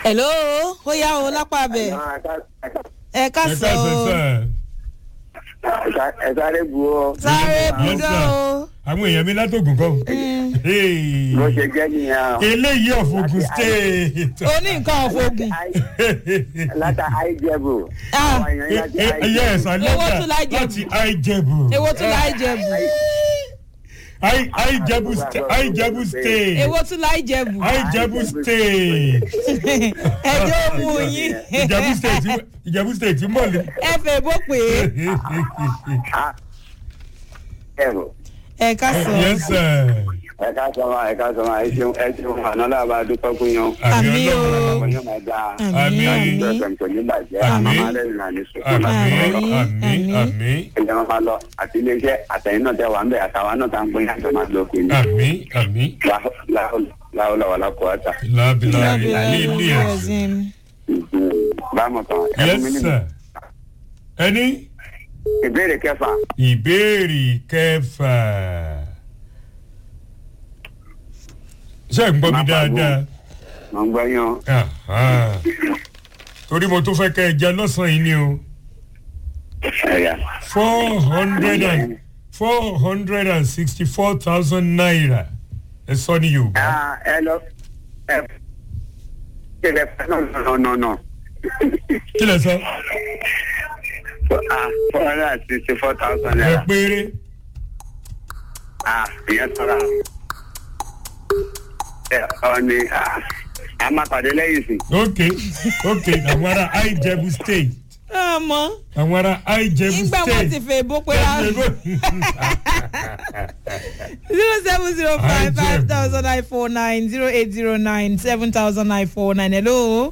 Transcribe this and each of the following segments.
hello ó yá o lápá bẹ ẹ ká ẹ sọ káàsán o sá ẹ sáré bu ọ. sáré Yes, budọ sir. o àwọn èèyàn mi látògùn kọ́ Hey. bó ṣe jẹ́ nìyẹn o. eléyìí ọ̀fọ̀gùn state o ní nǹkan ọ̀fọ̀gùn láta àìjẹ̀bù. Ah. àwọn èèyàn láti ẹyẹ ẹ̀sán Owó lẹ́tà tún láì jẹ̀bù. láti àìjẹ̀bù èwo tún láì jẹ̀bù Àì- àìjẹ̀bù sta- àìjẹ̀bù state èwo tún láì jẹ̀bù àìjẹ̀bù state ẹjọ́ mú yín ìjẹ̀bù state ìjẹ̀bù state mọ̀lẹ́. ẹ fẹ́ bó pé ẹ̀rù. ẹ ká sọ yes sir. ẹ ká sọ ma ẹ ká sọ ma ẹ ṣeun ẹ ṣeun àná làbá dúpẹ́ fún yín. Àmì o. ọmọ yóò máa dáa. àmì Àmín. àmì ìjọsìn kò ní bàjẹ́ Àmín. àmọ́ máa lẹ́yìn náà ní sùkúrù àmì náà. Àmín. àmì Àmín. àmì ẹ̀jẹ̀ wọn máa lọ àti iléeṣẹ́ àtẹ̀yìn náà tẹ wà ń bẹ̀ àtàwọn náà tá ń gbé yàtọ̀ máa lọ pé ní. àmì àmì láwùlà wà lákò ọ̀tà. lábìlà lábìlà lílì ẹ̀. ẹ̀sìn bámu tán ẹ yes fún mi ní sir. ẹni ìbéèrè kẹfà. ìbéèrè kẹfà. ṣé ẹ̀ ń gbọ́ mi Má pariwo. dáadáa? mo ń gbọ́ yín o. Aha. torí mo tún fẹ́ kẹ́ ẹ jẹ lọ́sàn-án yìí ni o ẹ̀yà. four hundred and four hundred and sixty four thousand naira ẹ sọ ní yorùbá. Ah, ẹ lọ ẹ ṣe lẹ fẹ́ náà nọ nọ nọ. kí lẹ sọ. ah four hundred and sixty four thousand ẹ naira. péré. ah ìyẹn sọ̀rọ̀ ẹ ọ ni ah a máa pàdé lẹ́yìn sí. ok ok àwọn ará àìjẹ̀bù state ọmọ àwọn ará àìjẹ̀bù nígbà state. wọn ti fẹ́ bó pé rárá zero seven zero five five thousand nine four nine zero eight zero nine seven thousand nine four nine hello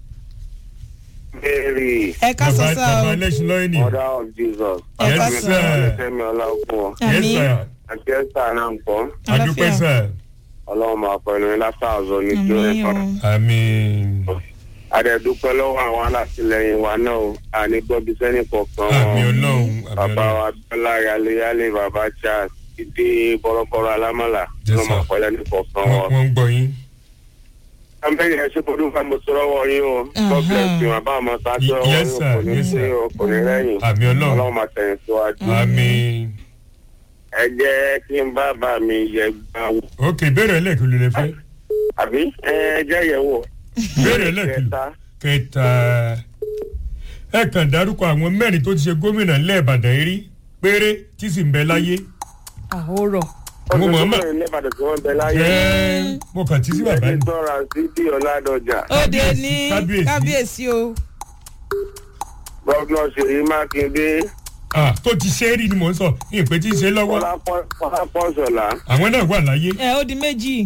Mary ẹ ká sọ bàbá sá bàbá o ẹlẹ́sìn lọ́yìn ni. mother of jesus. Ẹ ká yes sọ. sir fẹ́mi ọlọ́gbọ́n yes àmì sir àti ẹ̀sà náà ń pọ̀ adúpẹ́ sir ọlọ́run máa pẹ̀lú ní látàzọ ní tó àmì ẹ̀kọ́. o àmín àdẹ̀dúpẹ́ lọ́wọ́ àwọn alátìlẹyìn wa náà o àní gbọ́bí sẹ́ni kọ̀ọ̀kan àmín wọn. ọlọ́run bàbá àmín wa bọ́lá yálé bàbá charles ìdí bọ́rọ́bọ́rọ́ alámàlà Yes, ló máa sir. pẹ̀lẹ́ ní kọ̀ọ̀kan ọlọ́run wọn. wọ́n ń gbọ́ yín. àmbẹ́yẹ ẹ ṣe kọ́dún fún àmọ́sọ́rọ́ wọ yín o god bless you àbá àmọ́ sáájú ọwọ́ Yes, yín sir. kò ní Yes, sí sir. o kò ní rẹ́yìn àmín ọlọ́run ọlọ́run máa tẹ̀yìn síwájú. àmín. ẹ jẹ́ kí n bá bá mi yẹ gbà wò ok béèrè ẹlẹ́kìlú lè fẹ́ àbí ẹ jẹ́ yẹ̀ wò. béèrè ẹlẹ́kìlú Kẹta. kẹta ẹ kàn dárúkọ àwọn mẹ́rin tó ti ṣe gómìnà lẹ́ẹ̀bàdàn rí péré tí sì ń bẹ láyé. àhórọ Mo mọ̀ ọ́n mọ̀. ọdún tó lẹ́bàdàn tí wọ́n bẹ láyé. ẹ mo kàn tí sí bàbá ẹni ni. tọ́ra sí bí ọ̀làdọ̀jà òde ní kábíyèsí. kábíyèsí o gọ́gùnà ṣèyí mákindé Ah, tó ti ṣe é rí ni mò ń sọ ìpè tí ń ṣe lọ́wọ́ fọlápọ̀sọ̀lá. àwọn náà wà láyé. ẹ ó di méjì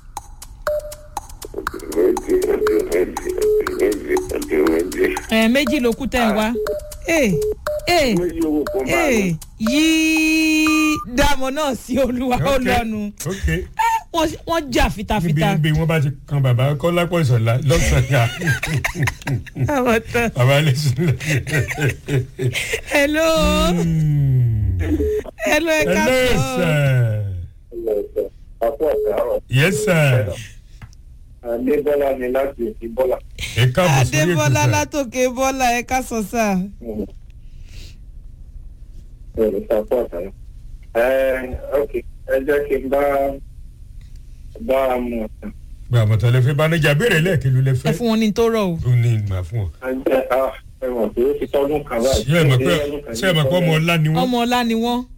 méjì méjì méjì méjì méjì méjì. ẹ méjì ló kú tẹ̀ ń wá ee ee méjì owó kan bá ee mi. yìí dààmú náà sí olúwa ó Ok, lọ́nu ok Wọ́n- wọ́n jà níbi fitafita níbi wọn bá ti kan bàbá kọ́lápọ̀ ìṣọ̀lá lọ́sàn-án àwọn tán bàbá ẹlẹ́sìn hello hello ẹ ká hello sọ sir àpò àtàrọ̀ yes sir adébọ́lá ni láti òkè bọ́lá. ẹ káàbọ̀ sórí ètò adébọlá sir. látòkè bọlá ẹ ká sọ sá ẹ̀rọ àpò àtàrọ̀. ẹ ok ẹ jẹ́ kí n bá bá a mú ọ̀sán. gba àmọ̀tán lẹ fẹ́ bánájà béèrè lẹ́ẹ̀kẹ́lu lẹ ẹ fẹ́ fún wọn ní tó rọ o ó ní ìgbà fún ọ. ẹ jẹ́ ẹ̀wọ̀n tó ti tọ́dún kan báyìí. ṣé ẹ mọ̀ pé ṣé ẹ mọ̀ pé ọmọ ọlá ni wọ́n. ọmọ ọlá ni wọn